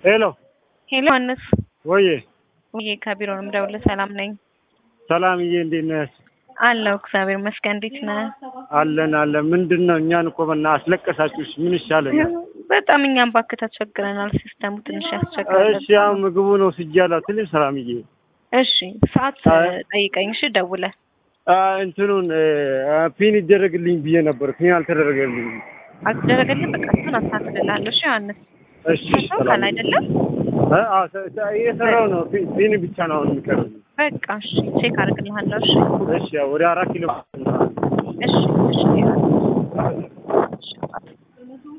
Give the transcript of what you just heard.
ሄሎ ሄሎ ዮሐንስ ወዬ ውዬ ከቢሮ ነው የምደውልልህ። ሰላም ነኝ ሰላምዬ፣ እንዴት ነህ? አለው እግዚአብሔር ይመስገን። እንዴት ነህ? አለን አለን። ምንድን ነው እኛን እኮ በና አስለቀሳችሁሽ። ምን ይሻለኛል? በጣም እኛም ባክህ ተቸግረናል። ሲስተሙ ትንሽ ያስቸግራል። እሺ ያው ምግቡ ነው ስጃላ ትልሽ ሰላምዬ። እሺ ሰዓት አይ። ጠይቀኝ። እሺ ደውለህ አ እንትኑን አ፣ ፒን ይደረግልኝ ብዬ ነበር። ፒን አልተደረገልኝ። አልተደረገልህ። በቃ እሱን አስተካክልልሃለሁ። እሺ ዮሐንስ እሺ ታውቃለህ ሰላም አይደለም? አ፣ አ፣ ተ- ተ- እየሰራው ነው። ፒ- ፒን ብቻ ነው አሁን የሚቀረው። በቃ እሺ ቼክ አድርግልሃለሁ። እሺ እሺ ያው ወደ አራት ኪሎ እሺ እሺ ዮሐንስ። እሺ